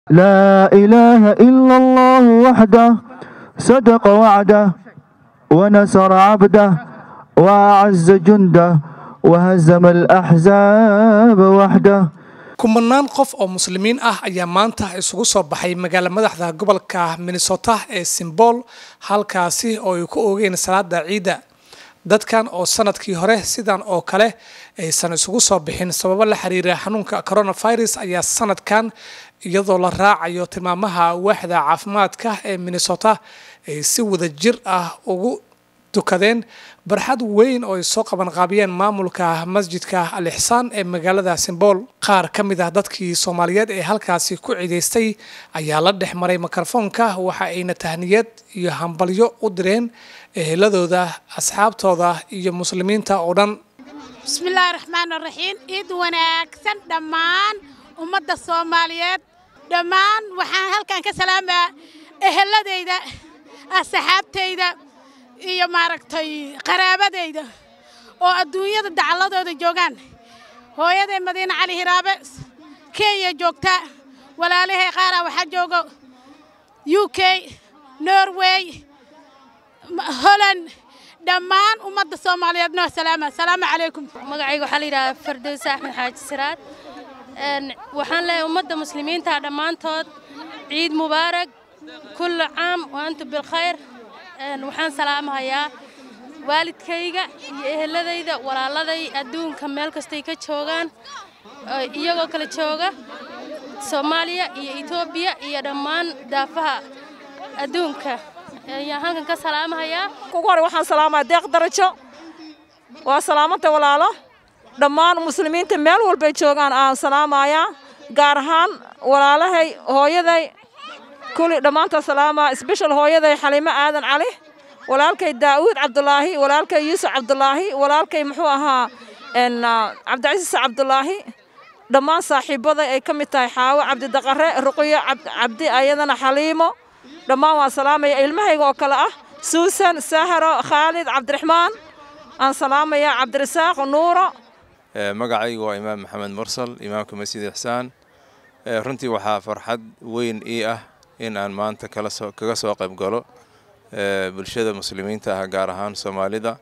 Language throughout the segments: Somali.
لا إله إلا الله وحده صدق وعده ونصر عبده وأعز جنده وهزم الأحزاب وحده kumanaan qof oo muslimiin ah ayaa maanta isugu soo baxay magaala madaxda gobolka minnesota ee simbool halkaasi oo ay ku oogeen salaada ciidda dadkan oo sanadkii hore sidan oo kale aysan isugu soo bixin sababo la xiriira xanuunka coronavirus ayaa sanadkan iyadoo la raacayo tilmaamaha waaxda caafimaadka ee minnesota ay si wada jir ah ugu tukadeen barxad weyn oo ay soo qabanqaabiyeen maamulka masjidka al ixsaan ee magaalada simbool qaar ka mid ah dadkii soomaaliyeed ee halkaasi ku ciidaystay ayaa la dhex maray mikrofoonka waxa ayna tahniyad iyo hambalyo u direen eheladooda asxaabtooda iyo muslimiinta oo dhan bismillaahi raxmaan raxiim ciid wanaagsan dhammaan ummadda soomaaliyeed dhammaan waxaan halkan ka salaamaa eheladayda asxaabtayda iyo maaragtay qaraabadayda oo adduunyada dacalladooda joogaan hooyaday madiine cali hiraabe kenya joogta walaalahay qaaraa waxaa joogo u k norway holland dhammaan ummadda soomaaliyeed noo salaama asalaamu calaykum magacayga waxaa la yidhahaa fardowse axmed xaaji siraad waxaan leeyahay ummadda muslimiinta dhammaantood ciid mubaarag kullu caam wa antum bilkhayr waxaan salaamahayaa waalidkayga iyo eheladayda walaaladay adduunka meel kastay ka joogaan iyagoo kala jooga soomaaliya iyo etoobiya iyo dhammaan daafaha adduunka ayaan halkan ka salaamahayaa ugu hore waxaan salaamaya deeq darajo waa salaamanta walaalo dhammaan muslimiinta meel walbay joogaan aan salaamayaa gaar ahaan walaalahay hooyaday kuli dhammaantaa salaama sbeshal hooyaday xaliimo aadan cali walaalkay daa'uud cabdulaahi walaalkay yuusuf cabdulaahi walaalkay muxuu ahaa cabdicasiis cabdulaahi dhammaan saaxiibbaday ay ka mid tahay xaawo cabdidaqare ruqyo cabdi ayadana xaliimo dhammaan waan salaamaya ilmahayga oo kale ah suusan saharo khaalid cabdiraxmaan aan salaamaya cabdirasaaq nuuro magacaygu waa imaam maxamed mursal imaamka masjid ixsaan runtii waxaa farxad weyn ii ah in aan maanta kaga soo qayb galo bulshada muslimiinta ah gaar ahaan soomaalida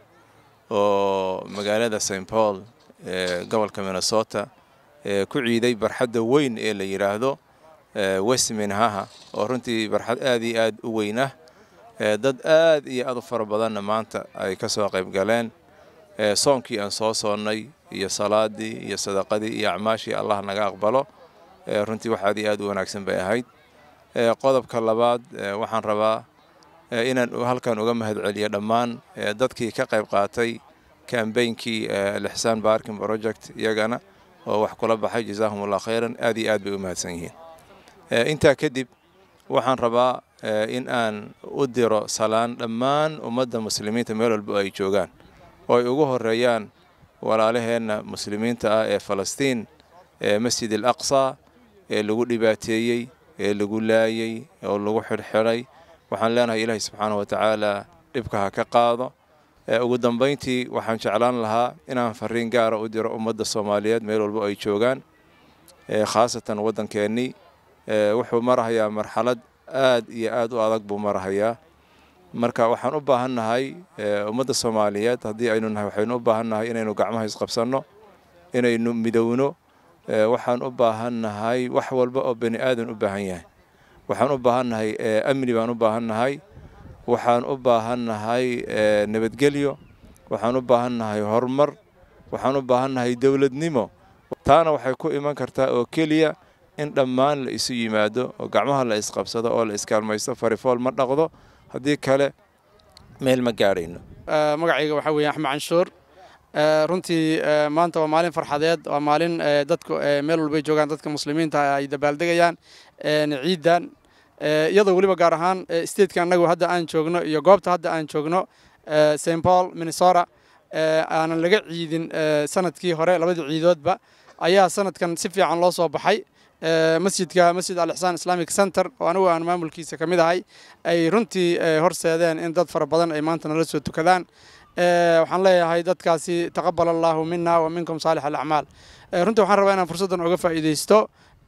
oo magaalada st paul ee gobolka minnesota ku ciiday barxadda weyn ee la yidhaahdo westminhaha oo runtii barxad aad iyo aad u weyn ah dad aad iyo aad u fara badanna maanta ay ka soo qayb galeen soonkii aan soo soonnay iyo salaadii iyo sadaqadii iyo acmaashii allah naga aqbalo runtii wax aad iyo aad u wanaagsan bay ahayd qodobka labaad waxaan rabaa inaan halkan uga mahadceliyo dhammaan dadkii ka qayb qaatay kambeynkii alixsaan barking project iyagana oo wax kula baxay jazaahum allah khayran aad iyo aad bay u mahadsan yihiin intaa kadib waxaan rabaa in aan u diro salaan dhammaan ummadda muslimiinta meel walba ay joogaan oo ay ugu horeeyaan walaalaheenna muslimiinta ah ee falastiin ee masjid al aqsa ee lagu dhibaateeyey ee lagu laayey oo lagu xidhxidhay waxaan leenahay ilaahay subxaana wa tacaala dhibka ha ka qaado ugu dambayntii waxaan jeclaan lahaa inaan fariin gaara u diro ummadda soomaaliyeed meel walba ay joogaan khaasatan waddankeennii wuxuu marahayaa marxalad aad iyo aad u adag buu marahayaa marka waxaan u baahannahay ummadda soomaaliyeed haddii aynu nahay waxaynu u baahannahay inaynu gacmaha isqabsanno inaynu midowno waxaan u baahannahay wax walba oo bani aadan u baahan yahay waxaan u baahannahay amni baan u baahannahay waxaan u baahannahay nabadgelyo waxaan u baahannahay horumar waxaan u baahannahay dowladnimo taana waxay ku iman kartaa oo keliya in dhammaan la isu yimaado oo gacmaha la isqabsado oo la iskaalmaysto farifool ma dhaqdo haddii kale meel ma gaadhayno magacayga waxaa weeye axmed canshuur runtii maanta waa maalin farxadeed waa maalin dadku meel walbay joogaan dadka muslimiinta ay dabaaldegayaan ciidan iyadoo weliba gaar ahaan statekan annagu hadda aan joogno iyo goobta hadda aan joogno st paul minnesota aanan laga ciidin sanadkii hore labadii ciidoodba ayaa sanadkan si fiican loo soo baxay masjidka masjid al ixsaan islamic center oo anigu aan maamulkiisa ka mid ahay ay runtii horseedeen in dad fara badan ay maanta nala soo tukadaan waxaan leeyahay dadkaasi taqabal allaahu mina wa minkum saalix alacmaal runtii waxaan rabaa inaan fursaddan uga faa'iidaysto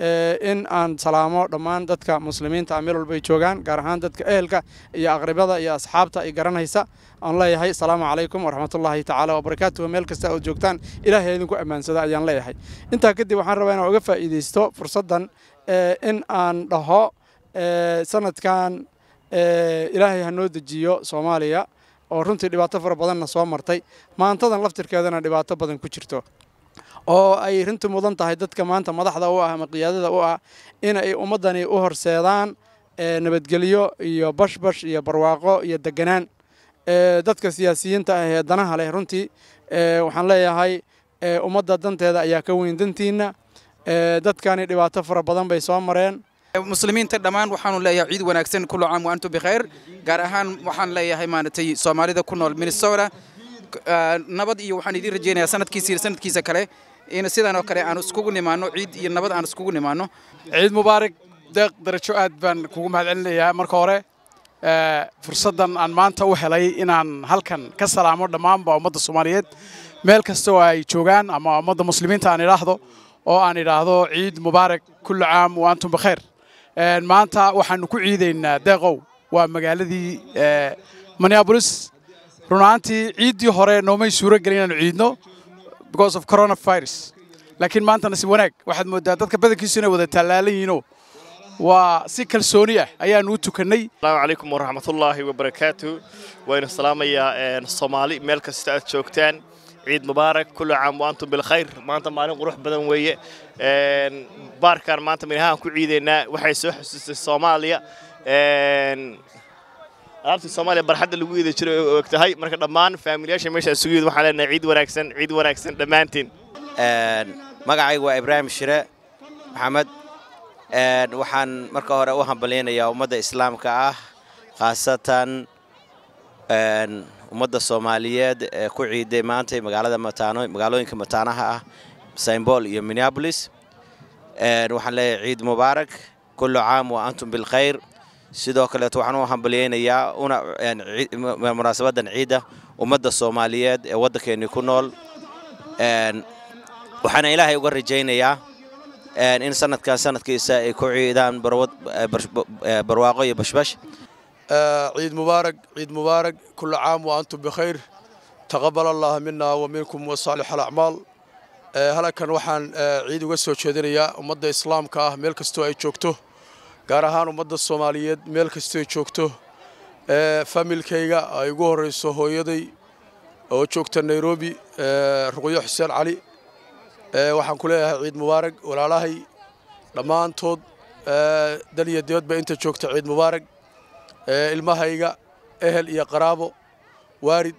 in aan salaamo dhammaan dadka muslimiinta ah meel walba ay joogaan gaar ahaan dadka ehelka iyo aqribada iyo asxaabta ay garanaysa aan leeyahay asalaamu calaykum waraxmatullaahi tacaala wabarakaatuhu meel kasta ood joogtaan ilaahay idinku ammaansada ayaan leeyahay intaa kadib waxaan rabaa inaan uga faa'iidaysto fursaddan in aan dhaho sanadkan ilaahay ha noo dejiyo soomaaliya oo runtii dhibaato fara badanna soo martay maantadan laftirkeedana dhibaato badan ku jirto oo ay runtii mudan tahay dadka maanta madaxda u ah ama qiyaadada u ah in ay ummaddani u horseedaan nabadgelyo iyo bashbash iyo barwaaqo iyo deganaan dadka siyaasiyiinta ah ee danaha leh runtii waxaan leeyahay ummadda danteeda ayaa ka weyn dantiinna dadkani dhibaato fara badan bay soo mareen muslimiinta dhammaan waxaanu leeyahay ciid wanaagsan kullu caam wa antum bikhayr gaar ahaan waxaan leeyahay maaragtay soomaalida ku nool minnesota nabad iyo waxaan idiin rajaynayaa sanadkiisa iyo sanadkiisa kale in sidan oo kale aan iskugu nimaano ciid iyo nabad aan iskugu nimaano ciid mubaarak deeq darajo aad baan kugu mahadcelinayaa marka hore fursaddan aan maanta u helay inaan halkan ka salaamo dhammaanba ummadda soomaaliyeed meel kasta oo ay joogaan ama ummadda muslimiinta aan idhaahdo oo aan idhaahdo ciid mubaarak kullu caam wa antum bikhayr maanta waxaanu ku ciidaynaa deeqow waa magaaladii minneapolis run ahaantii ciiddii hore noomay suuro gelin inaanu ciidno because of coronavirus laakiin maanta nasiib wanaag waxaad moodaa dadka badankiisu inay wada tallaalan yihiinoo waa si kalsooni ah ayaanu u tukannay asalaamu calaykum waraxmatullaahi wabarakaatu waynu salaamayaa soomaali meel kasta aad joogtaan ciid mubaarak kullu caam wa antum bilkhayr maanta maalin qurux badan weeye baarkan maanta minahaan ku ciidaynaa waxay soo xusuustay soomaaliya alaabtii soomaaliya barxadda lagu iida jiray oo og tahay marka dhammaan faamiliyaasha meesha isugu yid waxaan leenahay ciid wanaagsan ciid wanaagsan dhammaantiin magacaygu waa ibraahim shire maxamed waxaan marka hore u hambalyaynayaa ummadda islaamka ah khaasatan ummadda soomaaliyeed ee ku ciiday maantay magaalada mataano magaalooyinka mataanaha ah saymbool iyo minneabolis waxaan leeyahay ciid mubaarak kullu caam wa antum bilkhayr sidoo kaleeto waxaan u hambalyaynayaa una munaasabadan ciidda ummadda soomaaliyeed ee waddankeennii ku nool waxaana ilaahay uga rajaynayaa in sanadkan sanadkiisa ay ku ciidaan barwaaqo iyo bashbash ciid mubaarak ciid mubaarak kullu caam wa antum bikhayr taqabal allah mina wa minkum wa saalix alacmaal halkan waxaan ciid uga soo jeedinayaa ummadda islaamka ah meel kastoo ay joogto gaar ahaan ummadda soomaaliyeed meel kastoo ay joogto familkayga ay ugu horreyso hooyaday oo joogta nairobi ruqyo xuseen cali waxaan ku leeyahay ciid mubaarak walaalahay dhammaantood dal iyo dibadba inta joogta ciid mubaarak ilmahayga ehel iyo qaraabo waarid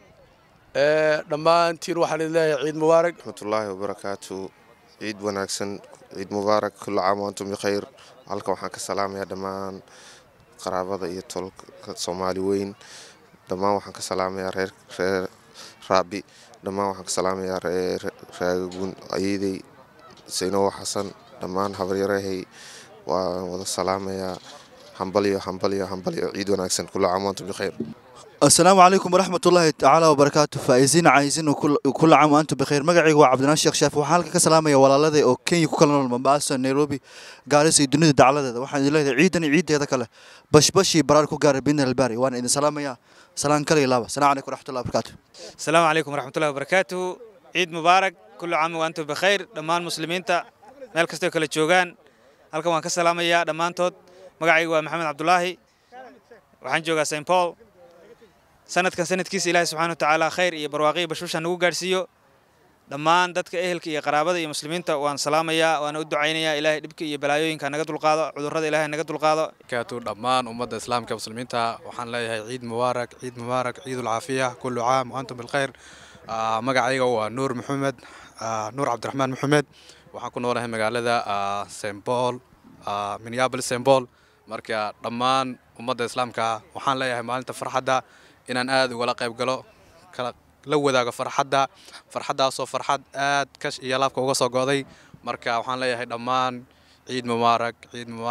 dhammaantiin waxaan idin leeyahay ciid mubaarak raxmatullaahi wabarakaatu ciid wanaagsan ciid mubaarak kullu caam wa antum bikhayr halkan waxaan ka salaamayaa dhammaan qaraabada iyo tolka soomaali weyn dhammaan waxaan ka salaamayaa reer reer raabi dhammaan waxaan ka salaamayaa reer raagagun ayeydey saynowo xasan dhammaan habaryarahay waan wada salaamayaa hambalyo hambalyo hambalyo ciid wanaagsan kullu caam wa antum bikhayr السلام عليكم ورحمة الله تعالى وبركاته فايزين عايزين وكل كل عام وأنتم بخير مقعي هو عبد الناصر الشيخ شاف وحالك كسلامة يا ولا لذي أو كين يكون كلنا المنبعث نيروبي قارس الدنيا دعالة ذا واحد الله عيدني عيد هذا كله بش بشي براركو قارب بين الباري وأنا إذا سلامة يا سلام كلي لابا السلام عليكم ورحمة الله وبركاته السلام عليكم ورحمة الله وبركاته عيد مبارك كل عام وأنتم بخير دمان مسلمين تا مeel kastoo kala joogaan halkan waan ka salaamayaa dhammaantood magacaygu waa maxamed cabdulaahi waxaan joogaa st paul sanadkan sanadkiisa ilaahay subxaana watacaala khayr iyo barwaaqiyo bashbasha nagu gaadhsiiyo dhammaan dadka ehelka iyo qaraabada iyo muslimiinta waan salaamayaa waana u ducaynayaa ilaahay dhibka iyo balaayooyinka naga dulqaado cudurrada ilaahay naga dulqaado kaatu dhammaan ummadda islaamka muslimiinta waxaan leeyahay ciid mubaarak ciid mubaarak ciidul caafiya kullu caam wa antum bilkhayr magacayga waa nuur maxamed nuur cabdiraxmaan maxamed waxaan ku noolahay magaalada st paul minneapolis st paul marka dhammaan ummadda islaamka waxaan leeyahay maalinta farxadda inaan aad ugala qayb galo kala la wadaago farxadda farxaddaasoo farxad aad kash iyo laabka uga soo go'day marka waxaan leeyahay dhammaan ciid mubaarak ciid mubaarak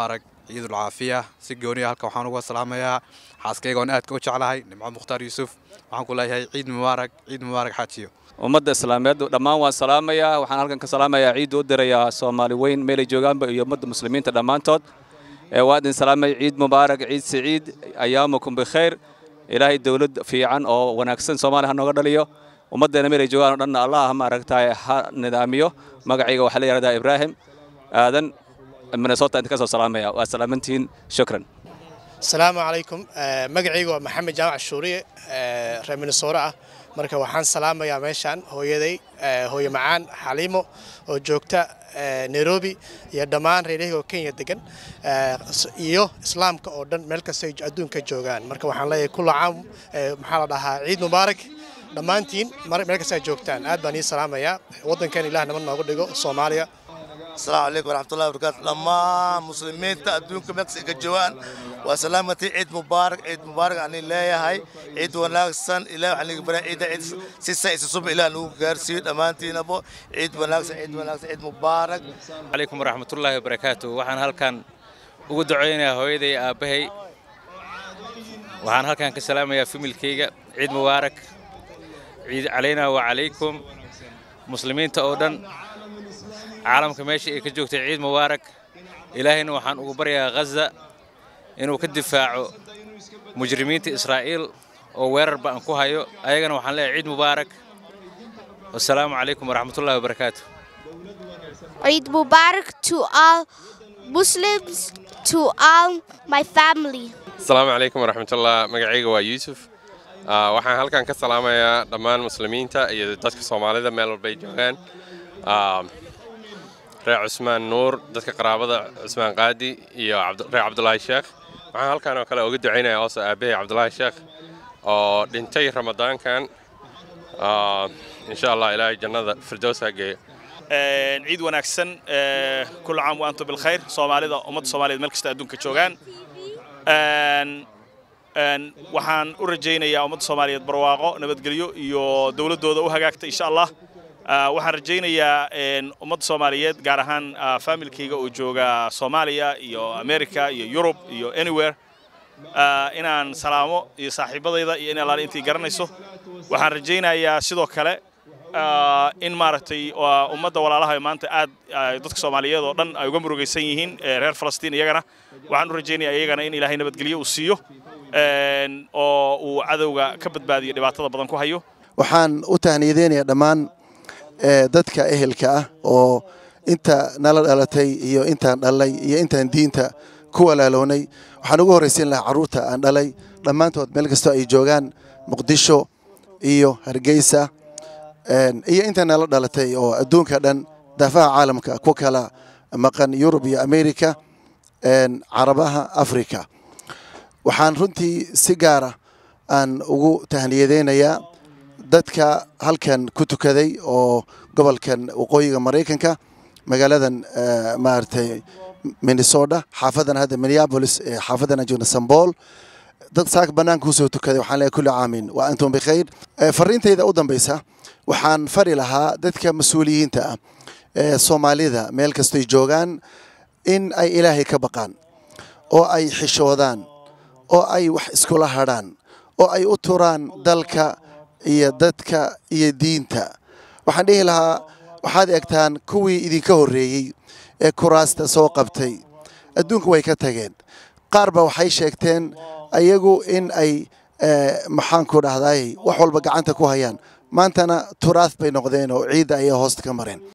ciidul caafiya si gooniya halka waxaan uga salaamayaa xaaskayga oon aadka u jeclahay nimco mukhtaar yuusuf waxaan ku leeyahay ciid mubaarak ciid mubaarak xaajiyo ummadda islaameed dhammaan waan salaamayaa waxaan halkan ka salaamayaa ciid u dirayaa soomaali weyn meelay joogaanba iyo ummadda muslimiinta dhammaantood waa idin salaamay ciid mubaarak ciid siciid ayaamukum bikhayr ilaahay dowlad fiican oo wanaagsan soomaaliya ha nooga dhaliyo ummaddeena meelay joogaan oo dhanna allah maaragtay ha nidaamiyo magacayga waxaa la yidhahdaa ibraahim aadan minnesota inta ka soo salaamaya waa salaamantihiin shukran asalaamu calaykum magacayga waa maxamed jaamac shuuriye reer minnesota ah marka waxaan salaamayaa meeshaan hooyaday hooye macaan xaliimo oo joogta nairobi iyo dhammaan reerahayga oo kenya degan iyo islaamka oo dhan meel kasta ay adduunka joogaan marka waxaan leeyahay kulla caam maxaa la dhahaa ciid mubaarak dhammaantiin meel kasta ay joogtaan aad baan ii salaamayaa waddankan ilaah nabad noogu dhigo soomaaliya السلام عليكم ورحمة الله وبركاته لما مسلمين تأدون كمكسيك جوان وسلامتي عيد مبارك عيد مبارك عن الله هاي عيد وناكسن إلى عن برا عيد عيد سيسا يسوب إلى نو غارسي أمانتي نبو عيد وناكسن عيد وناكسن عيد مبارك عليكم ورحمة الله وبركاته وحن هالكان ugu duceynayaa hooyaday aabbahay waxaan halkan ka salaamayaa familkayga ciid mubaarak ciid calaynaa wa calaykum muslimiinta oo dhan caalamka meesha ay ka joogtay ciid mubaarak ilaahayna waxaan ugu baryayaa ghaza inuu ka difaaco mujrimiinta israa'iil oo weerar ba'an ku hayo ayagana waxaan leeyahay ciid mubaarak wasalaamu calaykum waraxmatullahi wabarakaatu Eid Mubarak to all Muslims, to all my family. asalaamu calaykum waraxmatullah magacayga waa yuusuf Ah, waxaan halkan ka salaamayaa dhammaan muslimiinta iyo dadka soomaalida meel walbay joogaan Ah, reer cusmaan nuur dadka qaraabada cusmaan qaadi iyo cabd- reer cabdulaahi sheekh waxaan halkan oo kale uga ducaynayaa hoose aabbahay cabdulaahi sheekh oo dhintay ramadaankan Ah, insha allah ilaahay jannada firdows ha geeyo ciid wanaagsan ee, kul caam wa antum bilkhayr soomaalida ummadda soomaaliyeed meel kasta adduunka joogaan Een, een, waxaan u rajaynayaa ummadda soomaaliyeed barwaaqo nabadgelyo iyo dowladdooda u hagaagta insha allah Ah, waxaan rajaynayaa een, ummadda soomaaliyeed gaar ahaan ah, faamilkayga oo jooga soomaaliya iyo america iyo yurub iyo anywhere ah, inaan salaamo iyo saaxiibadayda iyo in allaale intii garanayso waxaan rajaynayaa sidoo kale ah, in maaragtay waa ummadda walaalaha maanta aad ah, dadka soomaaliyeed oo dhan ay uga murugaysan yihiin ee reer falastiin iyagana waxaan u rajaynayaa iyagana in ilaahay nabadgelyo uu siiyo een, oo uu cadowga ka badbaadiyo dhibaatada badan ku hayo waxaan u tahniyadeynayaa dhammaan eh, dadka ehelka ah oo inta nala dhalatay iyo intaan dhalay iyo intaan diinta ku walaalownay waxaan ugu horraysiin lahaa carruurta aan dhalay dhammaantood meel kastoo ay joogaan muqdisho iyo hargeysa een, iyo inta nala dhalatay oo adduunka dhan daafaha caalamka ku kala maqan yurub iyo amerika een, carabaha afrika waxaan runtii si gaara aan ugu tahniyadeynayaa dadka halkan ku tukaday oo gobolkan waqooyiga maraykanka magaaladan eh, maaragtay minnesota xaafadan hadda minneapolis ee xaafadan aan joogna sambool dad saaka bannaanka kusoo tukaday waxaan leeyahay kulli caamin wa antum bikhayr Eh, fariintayda u dambaysa waxaan fari lahaa dadka mas-uuliyiinta ah ee soomaalida meel kastoy joogaan in ay ilaahay ka baqaan oo ay xishoodaan oo ay wax iskula hadhaan oo ay u turaan dalka iyo dadka iyo diinta waxaan dhihi lahaa waxaad egtaan kuwii idinka horreeyey ee kuraasta soo qabtay adduunka way ka tageen qaar ba waxay sheegteen ayagu in ay eh, maxaanku dhahdaay wax walba gacanta ku hayaan maantana turaas bay noqdeen oo ciidda ayay hoosta ka mareen